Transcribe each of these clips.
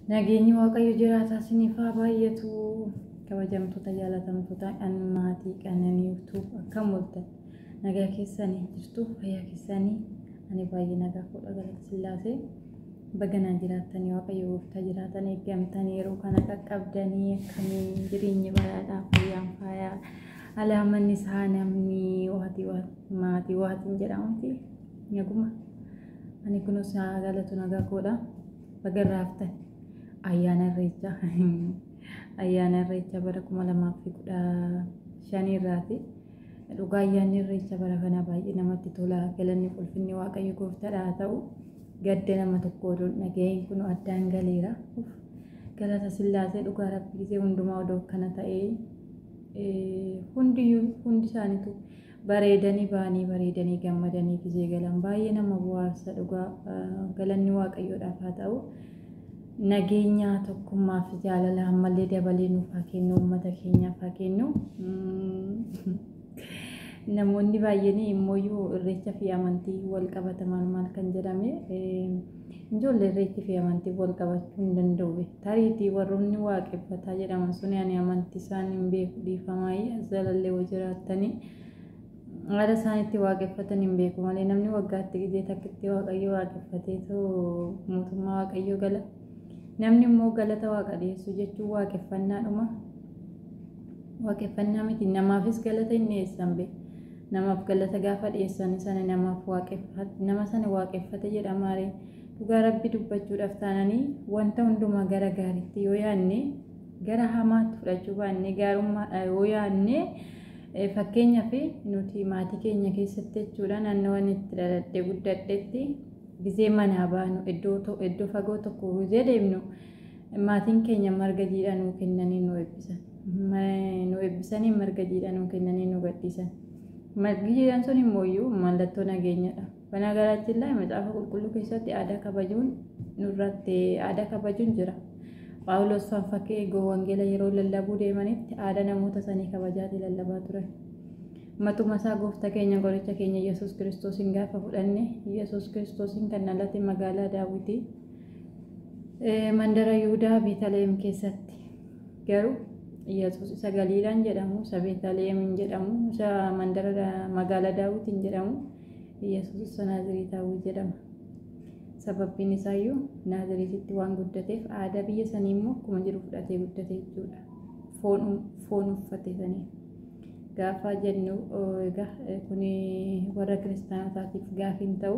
Nageenyi Waaqayyo jiraataa isiniif haa baay'atu. Kabajamtoota jaalatamtoota an maatii qananiiftuu akkam ooltan nagaa keessanii jirtu fayyaa keessanii ani baay'ee nagaa fuudha galata sillaasee baganaa jiraatanii Waaqayyo gooftaa jiraatan eeggamtanii yeroo kana qaqqabdanii akkamiin jireenyi baraadhaa fayyaan faayaa alaamanni isaa namni waatii maatii waatiin jedhamuti naguma ani kunuus galatu nagaa koodha bagarraaftan ayyaana irreechaa ayyaana irreechaa bara kuma lamaaf fi kudha shanii irraati. Dhugaa ayyaanni irreechaa bara kana baay'ee namatti tola. Galanni ulfinni waaqayyo gooftaadha haa ta'u. Gadda nama tokko oduun dhaga'een kun addaan galeera. Galata sillaasee dhugaa rabbi gisee hundumaa odoo akkana ta'ee hundiyyuu hundi isaaniitu bareedanii ba'anii bareedanii gammadanii gisee galan baay'ee nama bohaarsa dhugaa galanni waaqayyoodhaaf haa ta'u. nageenya tokkummaaf jaalala ammallee dabalee nuuf haa kennu uummata keenyaaf haa kennu. Namoonni baay'een immoo irreecha fi amantii wal qabata maal maal kan jedhame ijoollee irreechi fi amantii wal qabachuu hin danda'u. Tariitii warroonni waaqeffataa jedhaman sun ani amantii isaan hin beeku dhiifamaayi jalallee hoo jiraattanii haala isaaniitti waaqeffatan hin beeku malee namni waggaatti gizee takkitti waaqayyo waaqeffatee mootummaa waaqayyo gala. namni immoo galata waaqa dhiyeessu jechuun waaqeffannaadhuma waaqeffannaa miti namaafis galata hin dhiyeessan bee namaaf galata gaafa dhiyeessan sana namaaf nama sana waaqeffate jedhamaaree dhugaa rabbi dubbachuudhaaf taananii wanta hundumaa gara gaariitti yoo yaadne gara hamaatti fudhachuu baannee gaarummaadha yoo yaadne fakkeenyaaf nuti maatii keenya keessatti jechuudha naannoowwan itti dhaladhee guddadhetti gisee manaa baanu iddoo fagoo tokko gisee deemnu maatiin keenya marga jiidhaa nuu kennanii nu eebbisan. Nu eebbisanii marga jiidhaa nuu kennanii nu gadhiisan. Margi jiidhaan sun immoo mallattoo nageenyadha. Banaagaraachillaa macaafa qulqulluu keessatti aadaa kabajuun nurratti aadaa kabajuun jira. Phaawulos fakkii wangeela yeroo lallabuu deemanitti aadaa namoota sanii kabajaati lallabaa turan. matuma isaa gooftaa keenya qoricha keenya yesus kiristoosiin gaafa fudhanne yesus kiristoosiin kan alatti magaalaa daawwitii mandara yihudaa beetaleem keessatti garuu yesus isa galiilaan jedhamu isa beetaleemiin jedhamu isa mandara magaalaa daawwitiin jedhamu yesus isa naaziriitaawwi jedhama sababbiin isaayyuu naaziriititti waan guddateef aadaa biyya sanii immoo akkuma jiru fudhatee guddate jechuudha foon uffate sanii. gaafa jennu egaa kun warra kiristaanotaatiif gaafiin ta'u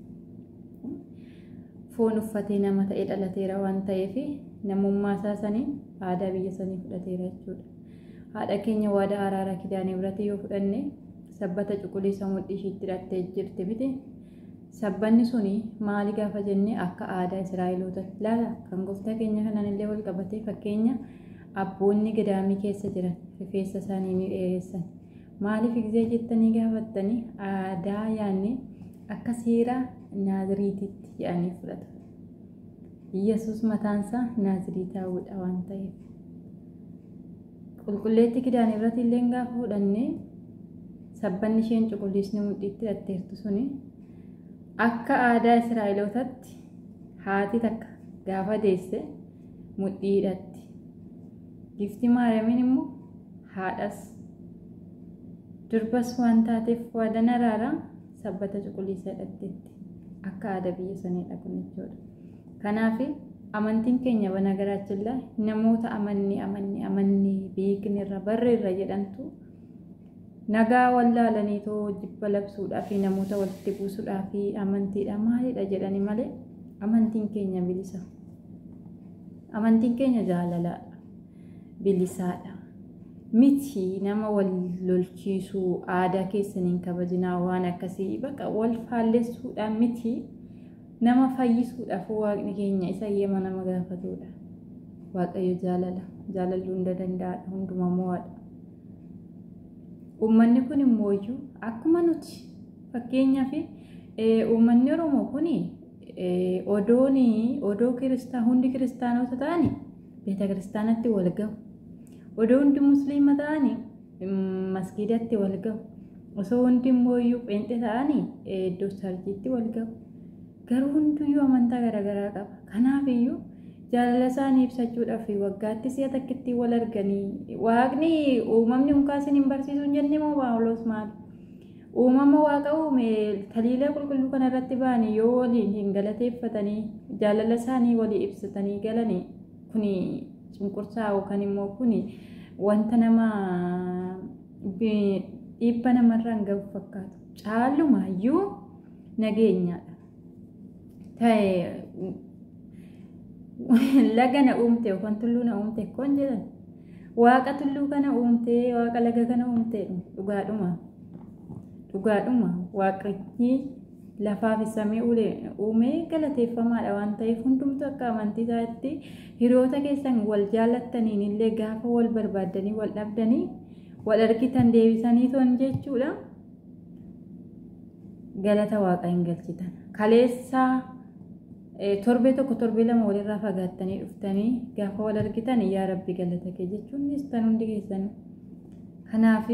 foon uffatee nama ta'ee dhalateera waan ta'eef namummaa isaa saniin aadaa biyya sanii fudhateera jechuudha. Haadha keenya waadaa araaraa kidaanii biratti yoo fudhanne sabbata cuquliisa mudhii ishiitti hidhattee jirti miti. Sabbanni suni maali gaafa jenne akka aadaa Israa'eloota ilaala kan gooftaa keenya kanaan illee wal qabatee fakkeenya abboonni gadaamii keessa jiran rifeensa isaanii ni dheeressan. Maaliif gizee jettanii gaafattanii aadaa yaanne akka seera naaziriititti jedhanii fudhatu. Yesus mataansaa naaziriitaawudha waan ta'eef. Qulqulleetti kidaan irratti illee gaafa fudhanne sabbanni isheen cuquliisni mudhiitti hidhatteertu suni akka aadaa Israa'elootatti haati takka gaafa deesse mudhii hidhatti. Gifti Maariyaamiin immoo haadhas durbas waan taateef waadan araaraa sabbata cuquliisa hidhatteetti akka aadaa biyya saniidha kun jechuudha. Kanaaf amantiin keenya bana garaachillaa namoota amanni amanni amanni beekni irra barre irra jedhantu nagaa wallaalanii too jibba labsuudhaa fi namoota walitti buusuudhaa fi amantiidha maalidha jedhani malee amantiin keenya bilisa. Amantiin keenya jaalalaadha. bilisaadha. Miti nama wal lolchiisuu aadaa keessaniin kabajinaa waan akkasii baqa wal faallessuudhaan miti nama fayyisuudhaaf waaqni keenya isa eeyyama nama gaafatudha. Waaqayyo jaalala jaalalluu hunda danda'aadha hundumaa mo'aadha. Uummanni kun immoo iyyuu akkuma nuti fakkeenyaaf uummanni Oromoo kun odoon odoo kiristaa hundi kiristaanota ta'anii beeta kiristaanatti wal gahu. Odoo hundi musliima ta'anii masgiidatti wal gahu. Osoo hundi immoo iyyuu pheenxee ta'anii iddoo sarjiitti wal gahu. Garuu hundiyyuu amantaa garaagaraa qaba. Kanaaf iyyuu jaalala isaanii ibsachuudhaaf waggaatti si'a takkitti wal arganii waaqni uumamni hunkaasin hin barsiisu hin jenne moo baawulos maal uumama waaqa uume taliila qulqulluu kana irratti ba'anii yoo waliin hin galateeffatanii jaalala isaanii walii ibsatanii galanii kuni cunqursaa yookaan immoo kuni wanta nama dhiibba namarraan gahu fakkaatu caalumaayyuu nageenyaadha ta'e laga na uumte yookaan tulluu na uumte koon jedhan waaqa tulluu kana uumte waaqa laga kana uumte dhugaadhuma dhugaadhuma waaqni lafaaf samii uumee galateeffamaadha waan ta'eef hundumtu akka amantii isaatti hiriyoota keessan wal jaallattaniin illee gaafa wal barbaaddanii wal dhabdanii wal argitan deebisanii ton jechuudha galata waaqa hin galchitan kaleessaa torbee tokko torbee lama walirraa fagaattanii dhuftanii gaafa wal argitan yaa rabbi galata kee jechuun tan hundi keessan kanaaf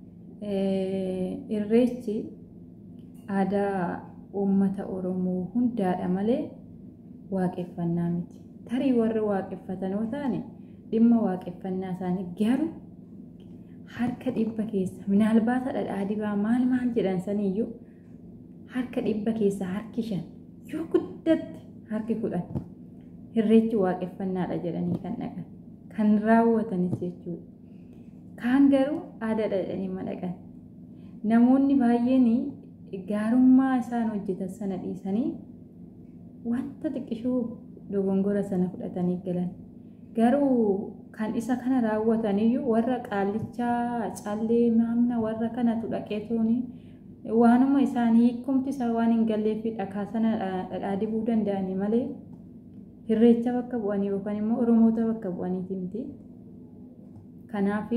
irreechi aadaa uummata oromoo hundaadha malee waaqeffannaa miti tarii warri waaqeffatanoo taane dhimma waaqeffannaa isaanii garuu harka dhibba keessa minaalbaata dhadhaa dibaa maal maal jedhan saniyyuu harka dhibba keessa harki shan yoo guddatte harki kudhan irreechi waaqeffannaadha jedhanii kan dhaqan kan raawwatanis jechuudha. Kaan garuu aadaadha jedhanii madaqan. Namoonni baay'een gaarummaa isaan hojjetan sana dhiisanii wanta xiqqishuu dogongora sana fudhatanii galan. Garuu kan isa kana raawwataniyyuu warra qaallichaa callee maamna warra kanatu dhaqee toonii waanuma isaanii hiikumti isaa waan hin galleef dhakaa sana dhadhaa dibuu danda'anii malee irreecha bakka bu'anii yookaan immoo oromoota bakka bu'aniiti miti. Kanaaf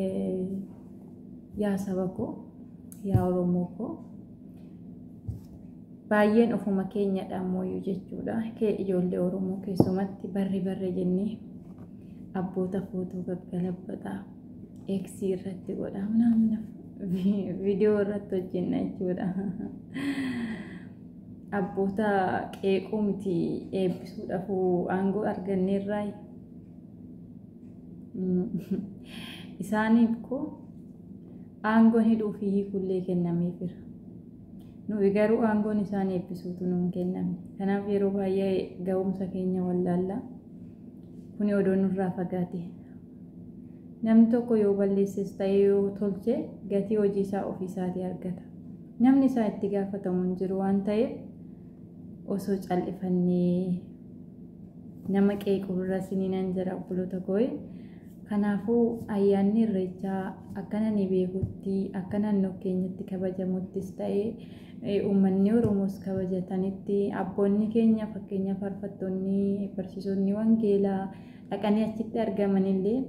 yaa saba koo yaa oromoo koo baay'een ofuma keenyadha ammoo jechuudha. Kee ijoollee oromoo keessumatti barri barre jennee abboota footoo gaggalabbataa eeksii irratti godhaa viidiyoo irratti hojjenna jechuudha. Abboota qeequu miti eebbisuudhaaf aangoo arganneerraa isaaniif koo aangoon hidhuu fi hiikullee kennameefira. Nuyi garuu aangoon isaan eebbisuutu nuun kenname. Kanaaf yeroo baay'ee ga'umsa keenya wallaallaa kuni odoo nurraa fagaate. Namni tokko yoo balleesses ta'ee yoo tolche gatii hojii isaa ofiisaatii argata. Namni isaa itti gaafatamu hin jiru waan ta'eef osoo cal'ifannee nama qeequrra siniinan jira obboloota koo'e. Kanaafuu ayyaanni irreechaa akka nani beekutti akka naannoo keenyatti kabajamuttis ta'ee uummanni Oromoos kabajatanitti abboonni keenya fakkeenya faarfattoonni barsiisonni wangeelaa dhaqanii achitti argamanillee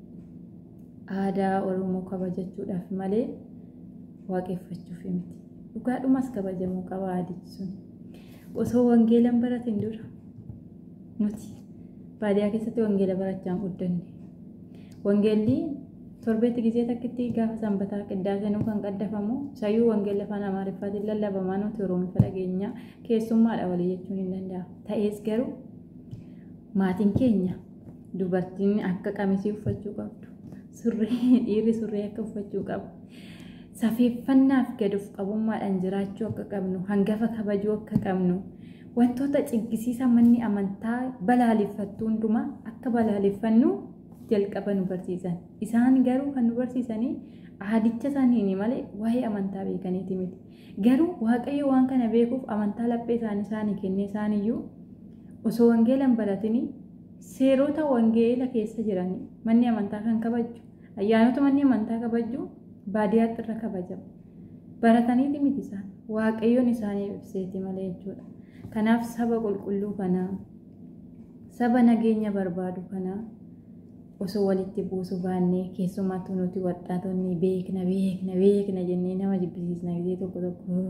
aadaa Oromoo kabajachuudhaaf malee waaqeffachuuf miti. Dhugaadhumas kabajamuu qaba aadichi sun. Osoo wangeelan baratin dura nuti baadiyyaa keessatti wangeela barachaa guddanne. Wangeelli torbeetti gisee takkitti gaafa sanbataa qiddaaseenuu kan qaddafamu sayyuu wangeela afaan amaariffaatiin lallabamaa nuti oromifa dhageenya keessummaadha walii jechuun hin danda'amu. Ta'ees garuu maatiin keenya dubartiin akka qamisii uffachuu qabdu. Surree dhiirri surree akka uffachuu qabu. Safeeffannaaf gad of qabummaadhaan jiraachuu akka qabnu hangafa kabajuu akka qabnu wantoota ciggisiisa manni amantaa balaaleffattu hundumaa akka balaaleffannu jalqaba nu barsiisan. Isaan garuu kan nu barsisanii aadicha isaanii malee waa'ee amantaa beekaniiti miti. Garuu Waaqayyo waan kana beekuuf amantaa laphee isaanii isaanii kennee isaaniyyuu osoo wangeelan baratanii seerota wangeela keessa jiran manni amantaa kan kabaju ayyaanota manni amantaa kabaju baadiyyaatti irra kabajama. Barataniiti miti isaan waaqayyoon isaanii ibseeti malee jechuudha. Kanaaf saba qulqulluu kanaa saba nageenya barbaadu kanaa osoo walitti buusu baannee keessumattuu nuti waxaatonni beekna beekna beekna jennee nama jibbisiisna gisee tokko tokko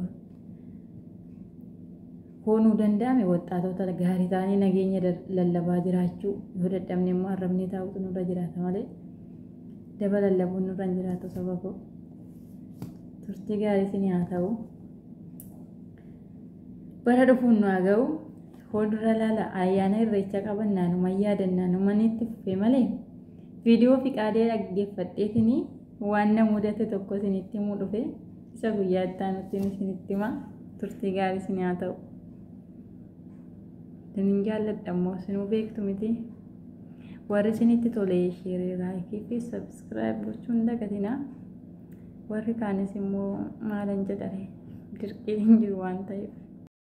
hoonuu danda'ame waxaatota gaarii ta'anii nageenya lallabaa jiraachuu yoo dadhabne immoo arrabnee taa'utu nurra jiraata malee daba lallabuun nurra hin jiraatu saba koo turtii gaarii isin haa ta'u bara dhufuun nu haa ga'u fuuldura laala ayyaana irreecha qaban naanuma yaadannaa numanitti fufee malee viidiyoo fi qaadee dhaggeeffadheetiin waan na mudate tokko isinitti himuu dhufe isa guyyaa itti aanutti isinitti hima turtii gaarii isin haa ta'u. Isin jaalladha immoo isinuu beektu miti. Warri isinitti tole sheerii laayikii fi sabskiraayib gochuun dagatinaa. Warri kaanis immoo maalan jedhare dirqii hin jiru waan ta'eef.